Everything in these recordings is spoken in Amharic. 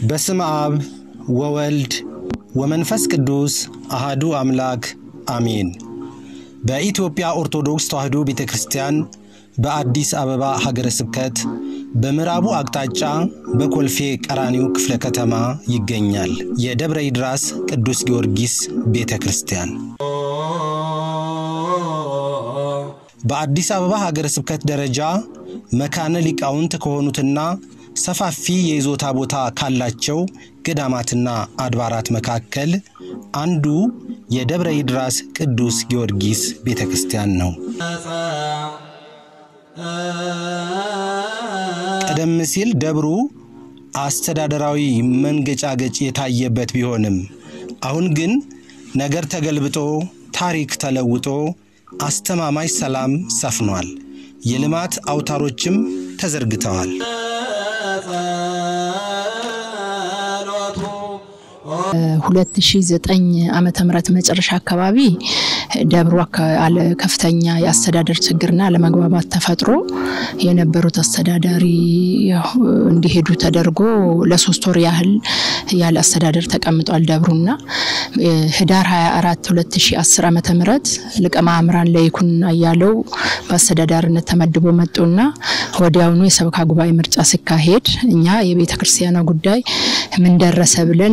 በስም አብ ወወልድ ወመንፈስ ቅዱስ አሃዱ አምላክ አሜን። በኢትዮጵያ ኦርቶዶክስ ተዋሕዶ ቤተ ክርስቲያን በአዲስ አበባ ሀገረ ስብከት በምዕራቡ አቅጣጫ በኮልፌ ቀራኒዮ ክፍለ ከተማ ይገኛል የደብረ ይድራስ ቅዱስ ጊዮርጊስ ቤተ ክርስቲያን። በአዲስ አበባ ሀገረ ስብከት ደረጃ መካነ ሊቃውንት ከሆኑትና ሰፋፊ የይዞታ ቦታ ካላቸው ገዳማትና አድባራት መካከል አንዱ የደብረ ይድራስ ቅዱስ ጊዮርጊስ ቤተ ክርስቲያን ነው። ቀደም ሲል ደብሩ አስተዳደራዊ መንገጫገጭ የታየበት ቢሆንም አሁን ግን ነገር ተገልብጦ ታሪክ ተለውጦ አስተማማኝ ሰላም ሰፍኗል። የልማት አውታሮችም ተዘርግተዋል። 2009 ዓመተ ምህረት መጨረሻ አካባቢ ደብሩ ከፍተኛ የአስተዳደር ችግርና አለመግባባት ተፈጥሮ የነበሩት አስተዳዳሪ እንዲሄዱ ተደርጎ ለሶስት ወር ያህል ያለ አስተዳደር ተቀምጧል ደብሩና ህዳር 24 2010 ዓመተ ምህረት ሊቀ ማእምራን ለይኩን አያለው በአስተዳዳሪነት ተመድቦ መጡና ወዲያውኑ የሰበካ ጉባኤ ምርጫ ሲካሄድ እኛ የቤተ ክርስቲያኗ ጉዳይ ምን ደረሰ ብለን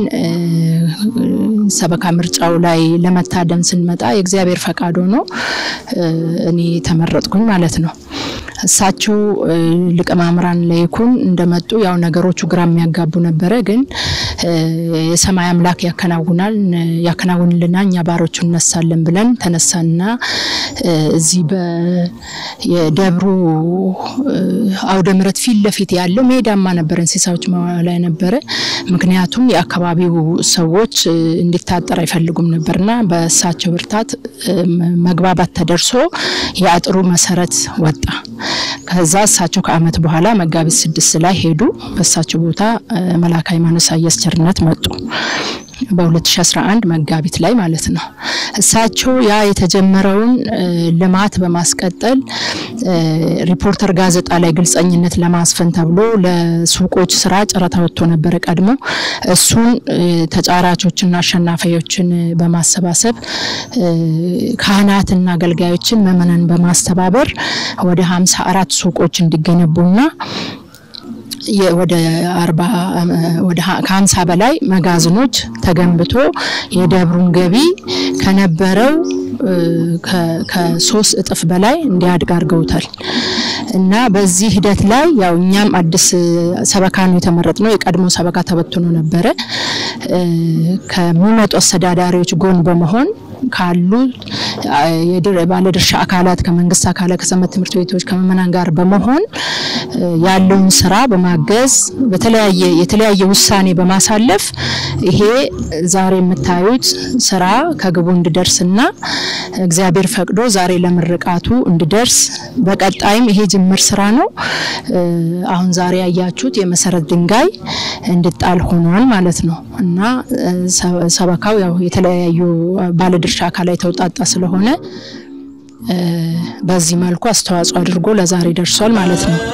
ሰበካ ምርጫው ላይ ለመታደም ስንመጣ የእግዚአብሔር ፈቃድ ሆኖ እኔ ተመረጥኩኝ ማለት ነው። እሳቸው ሊቀ ማእምራን ለይኩን እንደመጡ ያው ነገሮቹ ግራ የሚያጋቡ ነበረ። ግን የሰማይ አምላክ ያከናውናል ያከናውንልና እኛ ባሮቹ እነሳለን ብለን ተነሳና እዚህ የደብሩ አውደ ምሕረት ፊት ለፊት ያለው ሜዳማ ነበረ፣ እንስሳዎች ላይ ነበረ። ምክንያቱም የአካባቢው ሰዎች እንዲታጠር አይፈልጉም ነበርና በእሳቸው ብርታት መግባባት ተደርሶ የአጥሩ መሰረት ወጣ። ከዛ እሳቸው ከአመት በኋላ መጋቢት ስድስት ላይ ሄዱ። በእሳቸው ቦታ መላከ ሃይማኖት ኢሳያስ ቸርነት መጡ። በ2011 መጋቢት ላይ ማለት ነው። እሳቸው ያ የተጀመረውን ልማት በማስቀጠል ሪፖርተር ጋዜጣ ላይ ግልጸኝነት ለማስፈን ተብሎ ለሱቆች ስራ ጨረታ ወጥቶ ነበረ ቀድሞ። እሱን ተጫራቾችና አሸናፊዎችን በማሰባሰብ ካህናትና አገልጋዮችን ምዕመናን በማስተባበር ወደ 54 ሱቆች እንዲገነቡና ወደ አርባ ወደ ከሀምሳ በላይ መጋዘኖች ተገንብቶ የደብሩን ገቢ ከነበረው ከሶስት እጥፍ በላይ እንዲያድግ አድርገውታል። እና በዚህ ሂደት ላይ ያው እኛም አዲስ ሰበካ ነው የተመረጥነው። የቀድሞ ሰበካ ተበትኖ ነበረ። ከሚመጡ አስተዳዳሪዎች ጎን በመሆን ካሉ ባለድርሻ አካላት ከመንግስት አካላት ከሰንበት ትምህርት ቤቶች ከምዕመናን ጋር በመሆን ያለውን ስራ በማገዝ በተለያየ የተለያየ ውሳኔ በማሳለፍ ይሄ ዛሬ የምታዩት ስራ ከግቡ እንዲደርስና እግዚአብሔር ፈቅዶ ዛሬ ለምርቃቱ እንዲደርስ በቀጣይም ይሄ ጅምር ስራ ነው። አሁን ዛሬ ያያችሁት የመሰረት ድንጋይ እንዲጣል ሆኗል ማለት ነው እና ሰበካው ያው የተለያዩ ባለድርሻ አካላት የተውጣጣ ስለሆነ በዚህ መልኩ አስተዋጽኦ አድርጎ ለዛሬ ደርሷል ማለት ነው።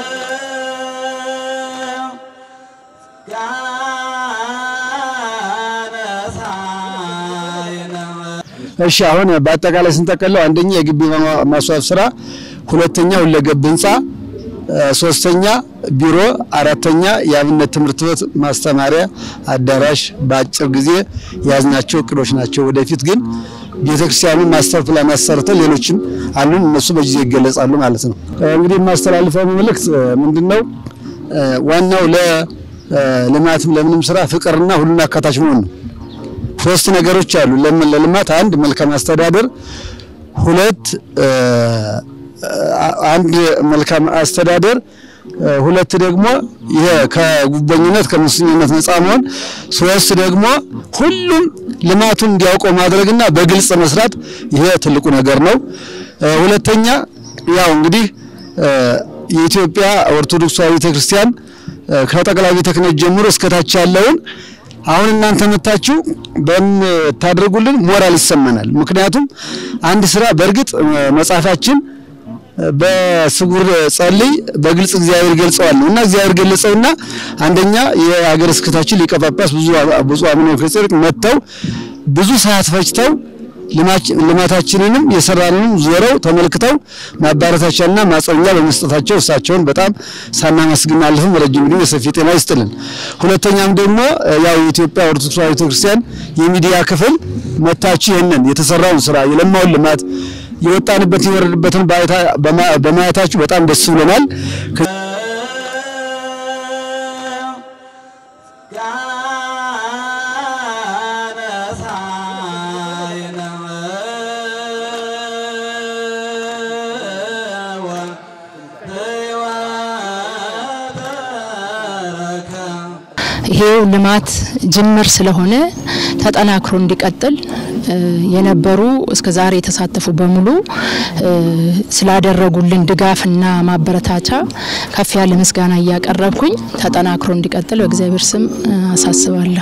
እሺ አሁን በአጠቃላይ ስንጠቀለው አንደኛ የግቢ ማስዋብ ስራ፣ ሁለተኛ ሁለገብ ህንፃ፣ ሶስተኛ ቢሮ፣ አራተኛ የአብነት ትምህርት ቤት ማስተማሪያ አዳራሽ በአጭር ጊዜ የያዝናቸው እቅዶች ናቸው። ወደፊት ግን ቤተክርስቲያኑ ማስተር ፕላን አሰርተን ሌሎችም አሉን፣ እነሱ በጊዜ ይገለጻሉ ማለት ነው። እንግዲህ የማስተላልፈው መልእክት ምንድነው? ዋናው ለልማትም ለምንም ስራ ፍቅርና ሁሉን አካታች መሆን ነው። ሶስት ነገሮች አሉ ለልማት፣ አንድ መልካም አስተዳደር፣ ሁለት አንድ መልካም አስተዳደር ሁለት ደግሞ ይሄ ከጉበኝነት ከሙስኝነት ነፃ መሆን፣ ሶስት ደግሞ ሁሉም ልማቱን እንዲያውቀው ማድረግና በግልጽ መስራት፣ ይሄ ትልቁ ነገር ነው። ሁለተኛ ያው እንግዲህ የኢትዮጵያ ኦርቶዶክስ ተዋሕዶ ቤተክርስቲያን ከጠቅላይ ቤተ ክህነት ጀምሮ እስከታች ያለውን አሁን እናንተ መታችሁ በምታደርጉልን ሞራል ይሰማናል። ምክንያቱም አንድ ስራ በእርግጥ መጽሐፋችን በስጉር ጸልይ በግልጽ እግዚአብሔር ገልጸዋል እና እግዚአብሔር ገለጸውና አንደኛ የሀገረ ስብከታችን ሊቀ ጳጳስ ብዙ ብፁዕ አቡነ መልከ መጥተው ብዙ ሰዓት ፈጅተው ልማታችንንም የሰራንንም ዞረው ተመልክተው ማባረታቻና ማጸኛ በመስጠታቸው እሳቸውን በጣም ሳናመስግን አልፍም። ረጅም ዕድሜ የሰፊ ጤና ይስጥልን። ሁለተኛም ደግሞ ያው የኢትዮጵያ ኦርቶዶክስ ተዋሕዶ ቤተክርስቲያን የሚዲያ ክፍል መታችሁ ይህንን የተሰራውን ስራ የለማውን ልማት የወጣንበት የወረድበትን በማየታችሁ በጣም ደስ ብሎናል። ይሄው ልማት ጅምር ስለሆነ ተጠናክሮ እንዲቀጥል የነበሩ እስከ ዛሬ የተሳተፉ በሙሉ ስላደረጉልን ድጋፍና ማበረታቻ ከፍ ያለ ምስጋና እያቀረብኩኝ ተጠናክሮ እንዲቀጥል በእግዚአብሔር ስም አሳስባለሁ።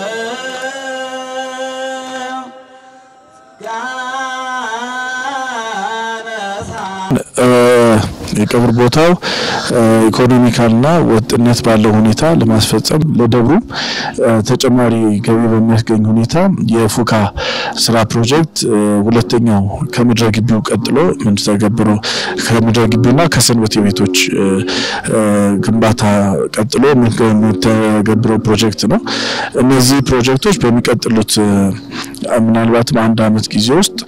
የቀብር ቦታው ኢኮኖሚካልና ወጥነት ባለው ሁኔታ ለማስፈጸም ለደብሩም ተጨማሪ ገቢ በሚያስገኝ ሁኔታ የፉካ ስራ ፕሮጀክት ሁለተኛው ከምድረ ግቢው ቀጥሎ የምንተገብረው ከምድረ ግቢውና ከሰንበቴ ቤቶች ግንባታ ቀጥሎ የምንተገብረው ፕሮጀክት ነው። እነዚህ ፕሮጀክቶች በሚቀጥሉት ምናልባትም አንድ አመት ጊዜ ውስጥ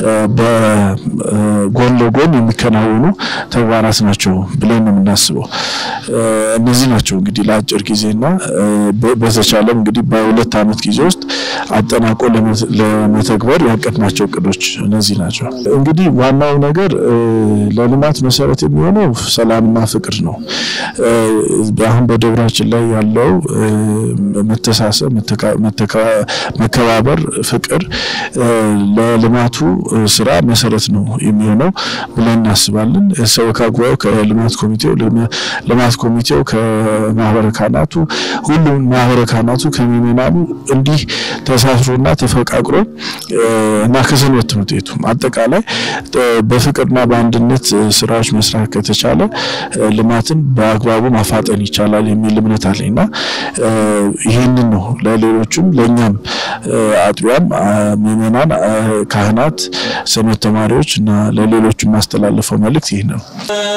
በጎን ለጎን የሚከናወኑ ተግባራት ናቸው ብለን ነው የምናስበው። እነዚህ ናቸው እንግዲህ ለአጭር ጊዜና በተቻለም እንግዲህ በሁለት አመት ጊዜ ውስጥ አጠናቆ ለመተግበር ያቀድናቸው እቅዶች እነዚህ ናቸው። እንግዲህ ዋናው ነገር ለልማት መሰረት የሚሆነው ሰላምና ፍቅር ነው። አሁን በደብራችን ላይ ያለው መተሳሰብ፣ መከባበር፣ ፍቅር ለልማቱ ስራ መሰረት ነው የሚሆነው ብለን እናስባለን። ሰበካ ጉባኤው ከልማት ኮሚቴው ልማት ኮሚቴው ከማህበረ ካህናቱ ሁሉም ማህበረ ካህናቱ ከምእመናኑ እንዲህ ተሳስሮና ተፈቃቅሮ እና ከሰንበት ትምህርት ቤቱ አጠቃላይ በፍቅርና በአንድነት ስራዎች መስራት ከተቻለ ልማትን በአግባቡ ማፋጠን ይቻላል የሚል እምነት አለኝና ይህንን ነው ለሌሎችም ለእኛም አጥቢያም ምእመናን፣ ካህናት፣ ሰንበት ተማሪዎች እና ለሌሎች የማስተላለፈው መልእክት ይህ ነው።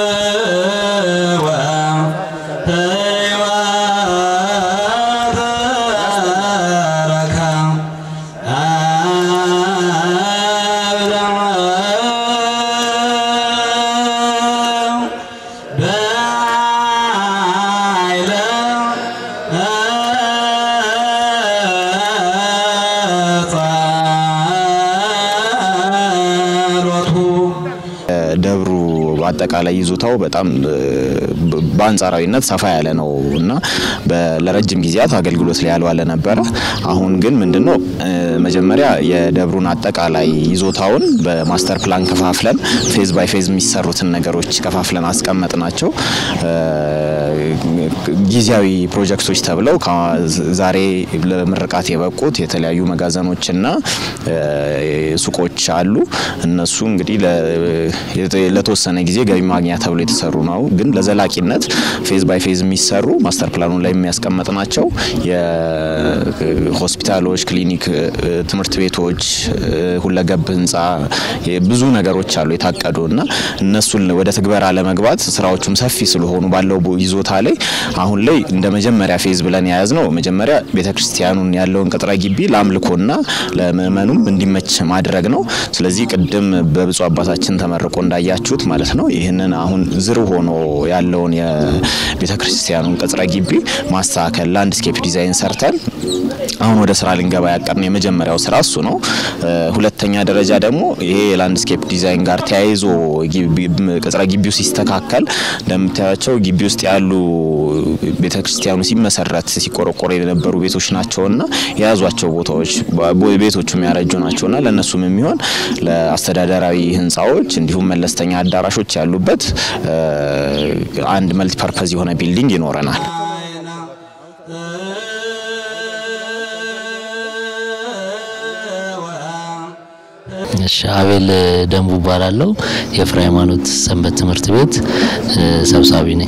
ደብሩ አጠቃላይ ይዞታው በጣም በአንጻራዊነት ሰፋ ያለ ነው እና ለረጅም ጊዜያት አገልግሎት ላይ ያልዋለ ነበረ። አሁን ግን ምንድነው መጀመሪያ የደብሩን አጠቃላይ ይዞታውን በማስተር ፕላን ከፋፍለን ፌዝ ባይ ፌዝ የሚሰሩትን ነገሮች ከፋፍለን አስቀመጥ ናቸው። ጊዜያዊ ፕሮጀክቶች ተብለው ዛሬ ለምርቃት የበቁት የተለያዩ መጋዘኖችና ሱቆች አሉ። እነሱ እንግዲህ ለተወሰነ ጊዜ ገቢ ማግኛ ተብሎ የተሰሩ ነው። ግን ለዘላቂነት ፌዝ ባይ ፌዝ የሚሰሩ ማስተር ፕላኑ ላይ የሚያስቀመጥ ናቸው። የሆስፒታሎች፣ ክሊኒክ፣ ትምህርት ቤቶች፣ ሁለገብ ህንፃ ብዙ ነገሮች አሉ የታቀዱ እና እነሱን ወደ ትግበራ ለመግባት ስራዎቹም ሰፊ ስለሆኑ ባለው ይዞታ ላይ አሁን ላይ እንደ መጀመሪያ ፌዝ ብለን የያዝ ነው መጀመሪያ ቤተክርስቲያኑን ያለውን ቅጥረ ግቢ ለአምልኮና ለምእመኑም እንዲመች ማድረግ ነው። ስለዚህ ቅድም በብፁዕ አባታችን ተመርቆ እንዳያችሁት ማለት ነው ይህንን አሁን ዝር ሆኖ ያለውን የቤተ ክርስቲያኑን ቅጥረ ግቢ ማስተካከል ላንድስኬፕ ዲዛይን ሰርተን አሁን ወደ ስራ ልንገባ ያቀድነው የመጀመሪያው ስራ እሱ ነው። ሁለተኛ ደረጃ ደግሞ ይሄ የላንድስኬፕ ዲዛይን ጋር ተያይዞ ቅጥረ ግቢው ሲስተካከል እንደምታያቸው ግቢ ውስጥ ያሉ ቤተ ክርስቲያኑ ሲመሰረት ሲቆረቆረ የነበሩ ቤቶች ናቸውና የያዟቸው ቦታዎች ቤቶቹ የሚያረጁ ናቸውና ለእነሱም የሚሆን ለአስተዳደራዊ ህንፃዎች እንዲሁም መለስተኛ አዳራሾች ያሉበት አንድ መልቲ ፐርፐዝ የሆነ ቢልዲንግ ይኖረናል። እሺ አቤል ደንቡ እባላለሁ። የፍሬ ሃይማኖት ሰንበት ትምህርት ቤት ሰብሳቢ ነኝ።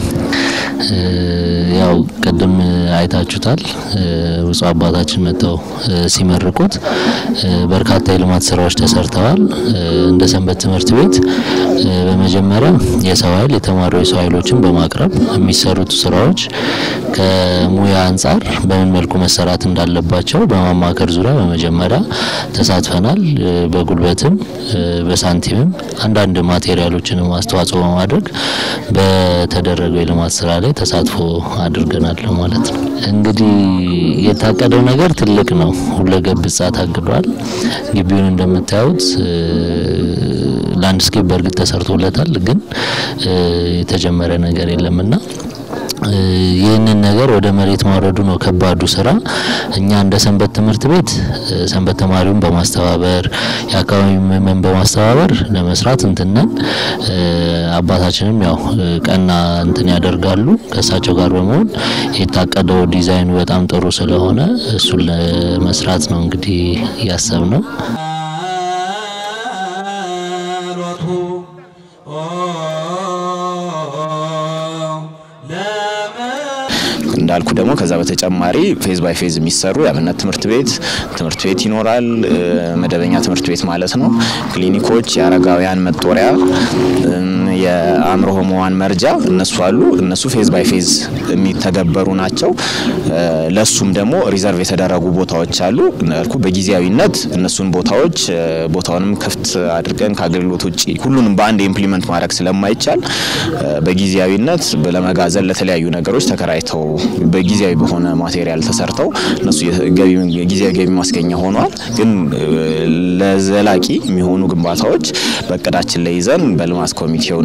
ያው ቅድም አይታችሁታል ብፁዕ አባታችን መጥተው ሲመርቁት በርካታ የልማት ስራዎች ተሰርተዋል። እንደ ሰንበት ትምህርት ቤት በመጀመሪያ የሰው ኃይል የተማሪ የሰው ኃይሎችን በማቅረብ የሚሰሩት ስራዎች ከሙያ አንጻር በምን መልኩ መሰራት እንዳለባቸው በማማከር ዙሪያ በመጀመሪያ ተሳትፈናል። በጉልበትም በሳንቲምም አንዳንድ ማቴሪያሎችንም አስተዋጽኦ በማድረግ በተደረገው የልማት ስራ ላይ ተሳትፎ አድርገናል ማለት ነው። እንግዲህ የታቀደው ነገር ትልቅ ነው። ሁለገብ ህንጻ ታግዷል። ግቢውን እንደምታዩት ላንድስኬፕ በእርግጥ ተሰርቶለታል፣ ግን የተጀመረ ነገር የለምና ይህንን ነገር ወደ መሬት ማውረዱ ነው ከባዱ ስራ። እኛ እንደ ሰንበት ትምህርት ቤት ሰንበት ተማሪውን በማስተባበር የአካባቢ ምዕመን በማስተባበር ለመስራት እንትነን አባታችንም ያው ቀና እንትን ያደርጋሉ። ከእሳቸው ጋር በመሆን የታቀደው ዲዛይኑ በጣም ጥሩ ስለሆነ እሱን ለመስራት ነው እንግዲህ እያሰብ ነው። እንዳልኩ ደግሞ ከዛ በተጨማሪ ፌዝ ባይ ፌዝ የሚሰሩ የአብነት ትምህርት ቤት ትምህርት ቤት ይኖራል። መደበኛ ትምህርት ቤት ማለት ነው። ክሊኒኮች፣ የአረጋውያን መጦሪያ፣ የአእምሮ ህሙማን መርጃ እነሱ አሉ። እነሱ ፌዝ ባይ ፌዝ የሚተገበሩ ናቸው። ለሱም ደግሞ ሪዘርቭ የተደረጉ ቦታዎች አሉ። እንዳልኩ በጊዜያዊነት እነሱን ቦታዎች ቦታውንም ክፍት አድርገን ከአገልግሎት ውጭ ሁሉንም በአንድ ኢምፕሊመንት ማድረግ ስለማይቻል በጊዜያዊነት ለመጋዘን ለተለያዩ ነገሮች ተከራይተው በጊዜያዊ በሆነ ማቴሪያል ተሰርተው እነሱ ጊዜያዊ ገቢ ማስገኛ ሆኗል። ግን ለዘላቂ የሚሆኑ ግንባታዎች በእቅዳችን ላይ ይዘን በልማት ኮሚቴውና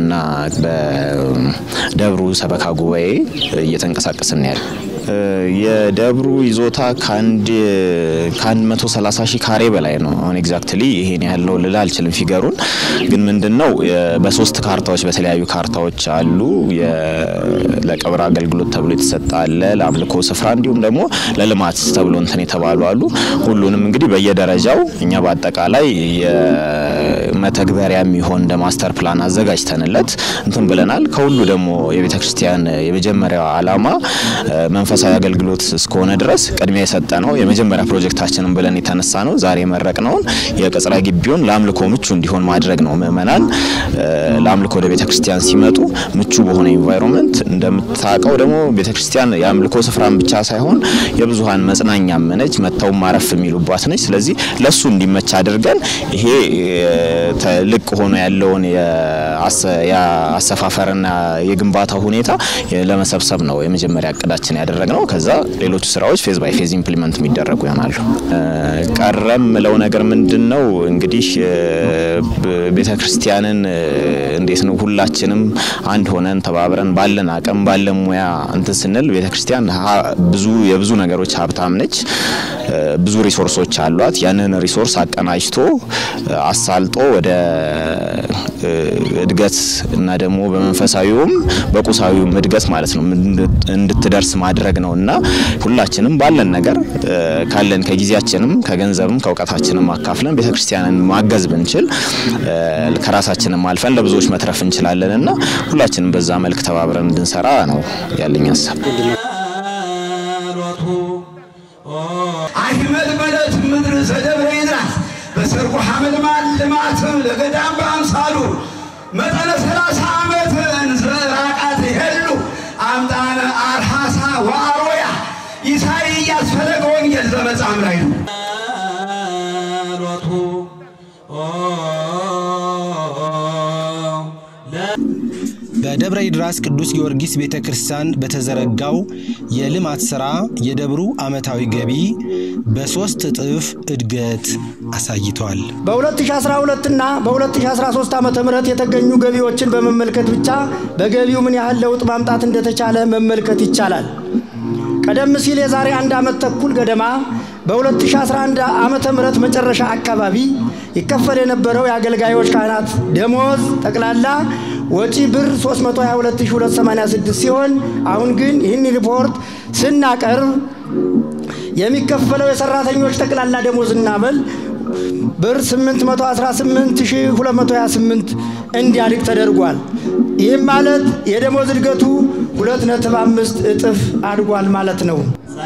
በደብሩ ሰበካ ጉባኤ እየተንቀሳቀስን ያለ የደብሩ ይዞታ ከአንድ ከአንድ መቶ ሰላሳ ሺህ ካሬ በላይ ነው። አሁን ኤግዛክትሊ ይሄን ያህል ነው ልል አልችልም ፊገሩን። ግን ምንድን ነው በሶስት ካርታዎች በተለያዩ ካርታዎች አሉ። ለቀብር አገልግሎት ተብሎ የተሰጠ አለ፣ ለአምልኮ ስፍራ እንዲሁም ደግሞ ለልማት ተብሎ እንትን የተባሉ አሉ። ሁሉንም እንግዲህ በየደረጃው እኛ በአጠቃላይ መተግበሪያ የሚሆን እንደ ማስተር ፕላን አዘጋጅተንለት እንትን ብለናል። ከሁሉ ደግሞ የቤተ ክርስቲያን የመጀመሪያው ዓላማ መንፈሳዊ አገልግሎት እስከሆነ ድረስ ቅድሚያ የሰጠ ነው። የመጀመሪያ ፕሮጀክታችንን ብለን የተነሳ ነው። ዛሬ የመረቅነውን የቅጽረ ግቢውን ለአምልኮ ምቹ እንዲሆን ማድረግ ነው። ምእመናን ለአምልኮ ወደ ቤተ ክርስቲያን ሲመጡ ምቹ በሆነ ኢንቫይሮንመንት እንደምታውቀው ደግሞ ቤተ ክርስቲያን የአምልኮ ስፍራን ብቻ ሳይሆን የብዙሀን መጽናኛም ነች፣ መጥተው ማረፍ የሚሉባት ነች። ስለዚህ ለሱ እንዲመች አድርገን ይሄ ልቅ ሆኖ ያለውን የአሰፋፈርና የግንባታ ሁኔታ ለመሰብሰብ ነው የመጀመሪያ እቅዳችን ያደረግነው። ከዛ ሌሎቹ ስራዎች ፌዝ ባይ ፌዝ ኢምፕሊመንት የሚደረጉ ይሆናሉ። ቀረም ምለው ነገር ምንድን ነው እንግዲህ ቤተ ክርስቲያንን እንዴት ነው ሁላችንም አንድ ሆነን ተባብረን ባለን አቅም ባለን ሙያ እንትን ስንል ቤተ ክርስቲያን ብዙ የብዙ ነገሮች ሀብታም ነች። ብዙ ሪሶርሶች አሏት። ያንን ሪሶርስ አቀናጅቶ አሳልጦ ወደ እድገት እና ደግሞ በመንፈሳዊውም በቁሳዊውም እድገት ማለት ነው እንድትደርስ ማድረግ ነው እና ሁላችንም ባለን ነገር ካለን ከጊዜያችንም ከገንዘብም ከእውቀታችንም አካፍለን ቤተክርስቲያንን ማገዝ ብንችል ከራሳችንም አልፈን ለብዙዎች መትረፍ እንችላለን እና ሁላችንም በዛ መልክ ተባብረን እንድንሰራ ነው ያለኝ ሀሳብ። አህመድ መለት ምድር ዘደብረ ይድራስ በሰርጉ ሐመልማል ልማትም ለገዳም በአምሳሉ መጠነ ሰላሳ ዓመት እንዝራቃት ይሄሉ አምጣነ አርሃሳ ወአሮያ ኢሳይያስ ፈለገ ወንጌል ዘመጻም ላይ ነው። በደብረ ይድራስ ቅዱስ ጊዮርጊስ ቤተ ክርስቲያን በተዘረጋው የልማት ሥራ የደብሩ ዓመታዊ ገቢ በሦስት እጥፍ እድገት አሳይቷል። በ2012 እና በ2013 ዓ ም የተገኙ ገቢዎችን በመመልከት ብቻ በገቢው ምን ያህል ለውጥ ማምጣት እንደተቻለ መመልከት ይቻላል። ቀደም ሲል የዛሬ አንድ ዓመት ተኩል ገደማ በ2011 ዓመተ ምህረት መጨረሻ አካባቢ ይከፈል የነበረው የአገልጋዮች ካህናት ደሞዝ ጠቅላላ ወጪ ብር 322286 ሲሆን አሁን ግን ይህን ሪፖርት ስናቀርብ የሚከፈለው የሰራተኞች ጠቅላላ ደሞዝና በል ብር 818228 እንዲያድግ ተደርጓል። ይህም ማለት የደሞዝ እድገቱ 2.5 እጥፍ አድጓል ማለት ነው።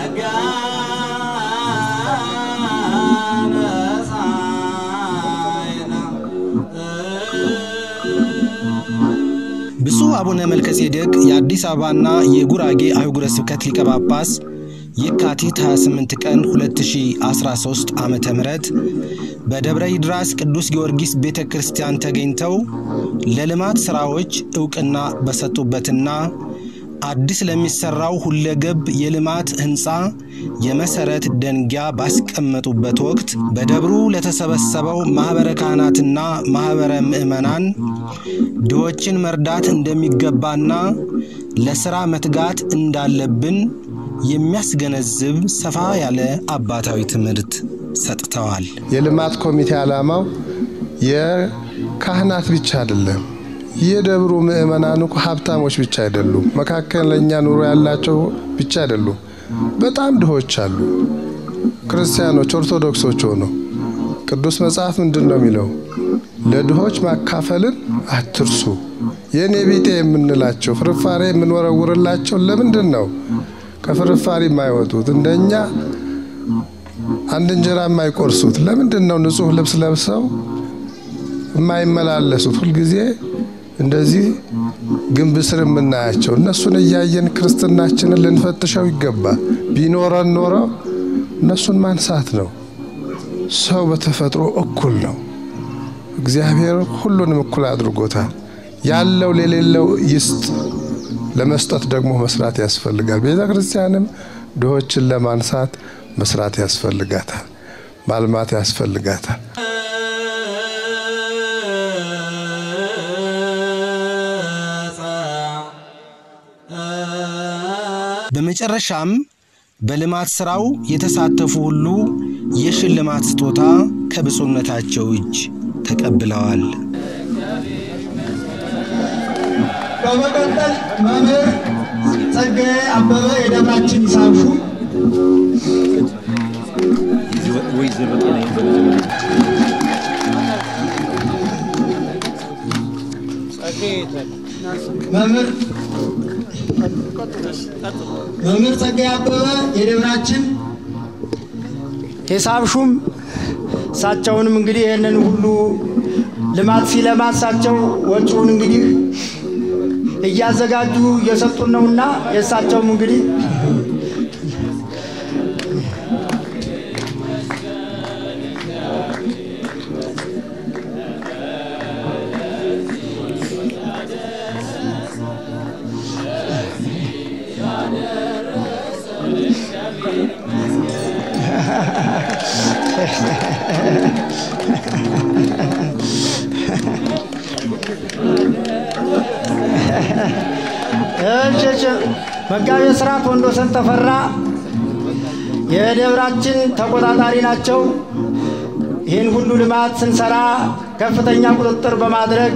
ብፁዕ አቡነ መልከጼዴቅ የአዲስ አበባና የጉራጌ አህጉረ ስብከት ሊቀ ጳጳስ የካቲት 28 ቀን 2013 ዓ ም በደብረ ይድራስ ቅዱስ ጊዮርጊስ ቤተ ክርስቲያን ተገኝተው ለልማት ሥራዎች ዕውቅና በሰጡበትና አዲስ ለሚሠራው ሁለገብ የልማት ሕንፃ የመሠረት ደንጊያ ባስቀመጡበት ወቅት በደብሩ ለተሰበሰበው ማኅበረ ካህናትና ማኅበረ ምዕመናን ድሆችን መርዳት እንደሚገባና ለሥራ መትጋት እንዳለብን የሚያስገነዝብ ሰፋ ያለ አባታዊ ትምህርት ሰጥተዋል። የልማት ኮሚቴ ዓላማው የካህናት ብቻ አይደለም። የደብሩ ምዕመናን እኮ ሀብታሞች ብቻ አይደሉም። መካከለኛ ኑሮ ያላቸው ብቻ አይደሉም። በጣም ድሆች አሉ። ክርስቲያኖች፣ ኦርቶዶክሶች ሆነው ቅዱስ መጽሐፍ ምንድን ነው የሚለው? ለድሆች ማካፈልን አትርሱ። የእኔ ቢጤ የምንላቸው ፍርፋሬ የምንወረውርላቸው ለምንድን ነው ከፍርፋሪ የማይወጡት? እንደኛ አንድ እንጀራ የማይቆርሱት ለምንድን ነው? ንጹሕ ልብስ ለብሰው የማይመላለሱት ሁልጊዜ እንደዚህ ግንብ ስር የምናያቸው እነሱን እያየን ክርስትናችንን ልንፈትሸው ይገባል። ቢኖረን ኖሮ እነሱን ማንሳት ነው። ሰው በተፈጥሮ እኩል ነው። እግዚአብሔር ሁሉንም እኩል አድርጎታል። ያለው ለሌለው ይስጥ። ለመስጠት ደግሞ መስራት ያስፈልጋል። ቤተ ክርስቲያንም ድሆችን ለማንሳት መስራት ያስፈልጋታል፣ ማልማት ያስፈልጋታል። በመጨረሻም በልማት ሥራው የተሳተፉ ሁሉ የሽልማት ስጦታ ከብፁዕነታቸው እጅ ተቀብለዋል። በመቀጠል መምህር ጸጋዬ አበበ የደብራችን ሂሳብ ሹም መምህር መምህር ጸጋዬ አበበ የደብራችን ሂሳብ ሹም እሳቸውንም እንግዲህ ይህንን ሁሉ ልማት ሲለማ እሳቸው ወጪውን እንግዲህ እያዘጋጁ እየሰጡን ነውና የእሳቸውም እንግዲህ እሺ መጋቤ ሥርዓት ወንዶሰን ተፈራ የደብራችን ተቆጣጣሪ ናቸው። ይህን ሁሉ ልማት ስንሰራ ከፍተኛ ቁጥጥር በማድረግ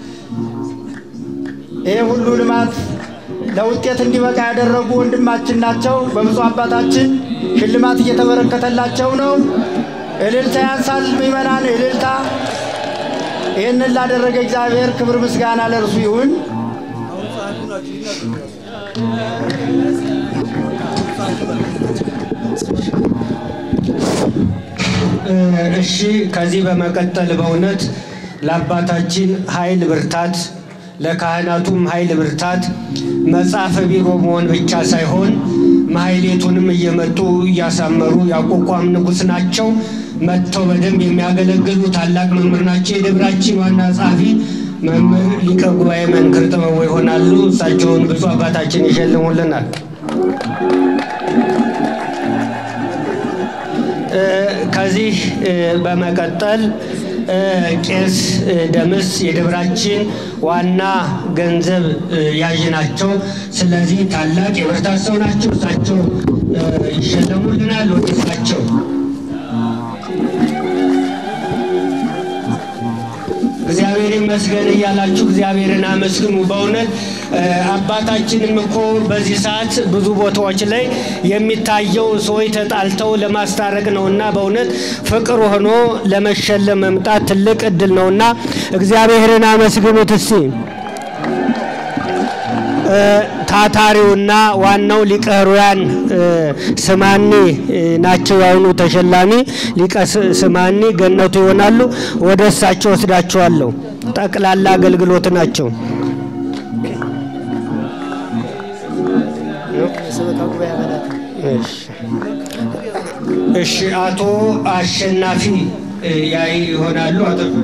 ይህ ሁሉ ልማት ለውጤት እንዲበቃ ያደረጉ ወንድማችን ናቸው። በብፁዕ አባታችን ሽልማት እየተበረከተላቸው ነው። እልልታ ያንሳል ምዕመናን፣ እልልታ። ይህንን ላደረገ እግዚአብሔር ክብር ምስጋና ለእርሱ ይሁን። እሺ ከዚህ በመቀጠል በእውነት ለአባታችን ኃይል ብርታት፣ ለካህናቱም ኃይል ብርታት መጽሐፈ ቢሮ መሆን ብቻ ሳይሆን ማህሌቱንም እየመጡ እያሳመሩ ያቋቋም ንጉሥ ናቸው። መጥተው በደንብ የሚያገለግሉ ታላቅ መምህር ናቸው። የደብራችን ዋና ጸሐፊ መምህር ሊቀ ጉባኤ መንክር ጥበቡ ይሆናሉ። እሳቸውን ብፁዕ አባታችን ይሸልሙልናል። ከዚህ በመቀጠል ቄስ ደምስ የደብራችን ዋና ገንዘብ ያዥ ናቸው። ስለዚህ ታላቅ የብርታት ሰው ናቸው። እሳቸው ይሸለሙልናል። ወደ እሳቸው እግዚአብሔር ይመስገን እያላችሁ እግዚአብሔርን አመስግኑ። በእውነት አባታችንም እኮ በዚህ ሰዓት ብዙ ቦታዎች ላይ የሚታየው ሰዎች ተጣልተው ለማስታረቅ ነውና በእውነት ፍቅር ሆኖ ለመሸለም መምጣት ትልቅ እድል ነውና እግዚአብሔርን አመስግኑት እስቲ። ታታሪውና ዋናው ሊቀ ሕሩያን ስማኒ ናቸው። ያሁኑ ተሸላሚ ሊቀ ስማኒ ገነቱ ይሆናሉ። ወደ እሳቸው ወስዳቸዋለሁ። ጠቅላላ አገልግሎት ናቸው። እሺ፣ አቶ አሸናፊ ያይ ይሆናሉ።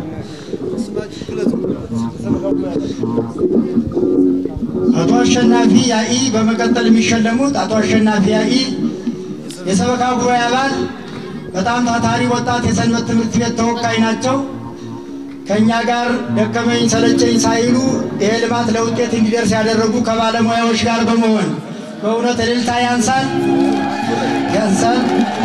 አቶ አሸናፊ ያኢ በመቀጠል የሚሸለሙት አቶ አሸናፊ ያኢ የሰበካ ጉባኤ አባል በጣም ታታሪ ወጣት የሰንበት ትምህርት ቤት ተወካይ ናቸው። ከእኛ ጋር ደከመኝ ሰለቸኝ ሳይሉ ይሄ ልማት ለውጤት እንዲደርስ ያደረጉ ከባለሙያዎች ጋር በመሆን በእውነት እልልታ ያንሳል ያንሳል።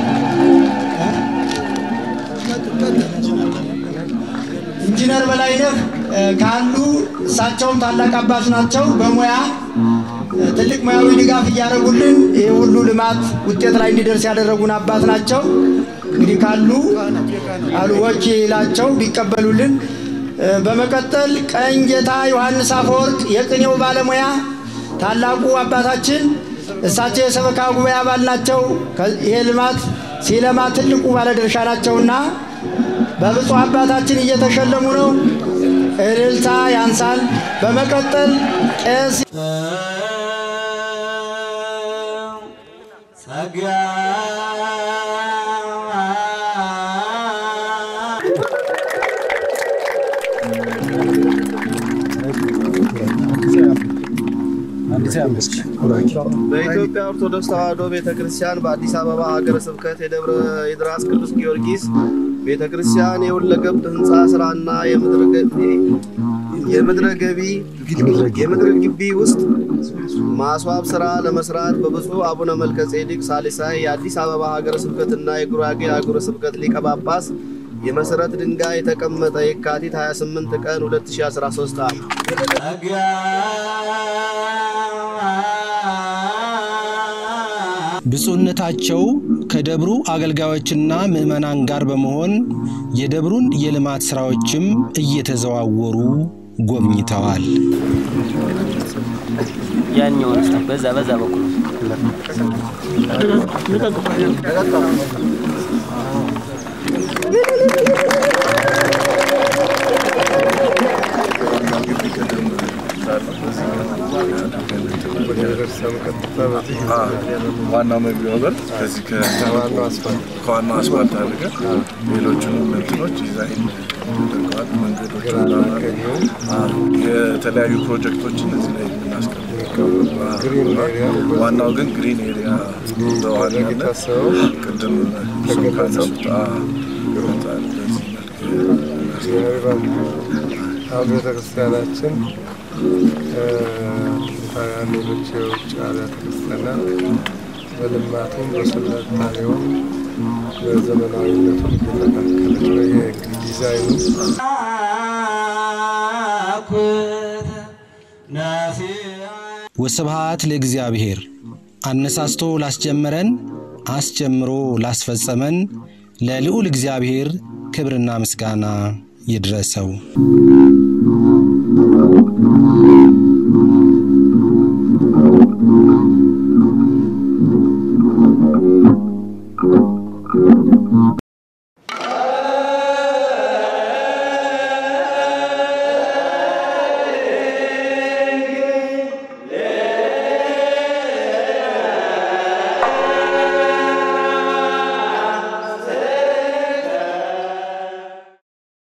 ኢንጂነር በላይነህ ካሉ እሳቸውም ታላቅ አባት ናቸው። በሙያ ትልቅ ሙያዊ ድጋፍ እያደረጉልን ይህ ሁሉ ልማት ውጤት ላይ እንዲደርስ ያደረጉን አባት ናቸው። እንግዲህ ካሉ አሉ ወኪላቸው ቢቀበሉልን። በመቀጠል ቀኝ ጌታ ዮሐንስ አፈወርቅ የቅኔው ባለሙያ ታላቁ አባታችን እሳቸው የሰበካ ጉባኤ አባል ናቸው። ይሄ ልማት ሲለማ ትልቁ ባለድርሻ ናቸውና በብፁዕ አባታችን እየተሸለሙ ነው። እልልታ ያንሳል። በመቀጠል ቄስ በኢትዮጵያ ኦርቶዶክስ ተዋሕዶ ቤተ ክርስቲያን በአዲስ አበባ ሀገረ ስብከት የደብረ ይድራስ ቅዱስ ጊዮርጊስ ቤተ ክርስቲያን የሁለገብ ህንፃ ስራና የምድር ገቢ የምድረ ገቢ የምድር ግቢ ውስጥ ማስዋብ ስራ ለመስራት በብፁዕ አቡነ መልከ ጼዴቅ ሳሊሳይ የአዲስ አበባ ሀገረ ስብከትና የጉራጌ ሀገረ ስብከት ሊቀ ጳጳስ የመሰረት ድንጋይ የተቀመጠ የካቲት 28 ቀን 2013 ዓ.ም ብፁዕነታቸው ከደብሩ አገልጋዮችና ምዕመናን ጋር በመሆን የደብሩን የልማት ሥራዎችም እየተዘዋወሩ ጎብኝተዋል። ያኛውን በዛ በዛ በኩል ዋናው መግቢያው በር ከዚህ ከዋናው አስፋልት አድርገን ሌሎቹንም እንትኖች ዲዛይን አድርገዋል። መንገዶች የተለያዩ ፕሮጀክቶችን እዚህ ላይ የምናስቀምጠው ዋናው ግን ግሪን ኤሪያ በዋናነት ቅድም እሱም ካነሱት ይወጣል። በዚህ አሁን ቤተክርስቲያናችን ሌሎች የውጭ አብያተ ክርስቲያናት በልማቱም በስልጣኔውም በዘመናዊነቱም እየተካከለች ነው። የዲዛይኑ ወስብሐት ለእግዚአብሔር አነሳስቶ ላስጀመረን አስጀምሮ ላስፈጸመን ለልዑል እግዚአብሔር ክብርና ምስጋና ይድረሰው።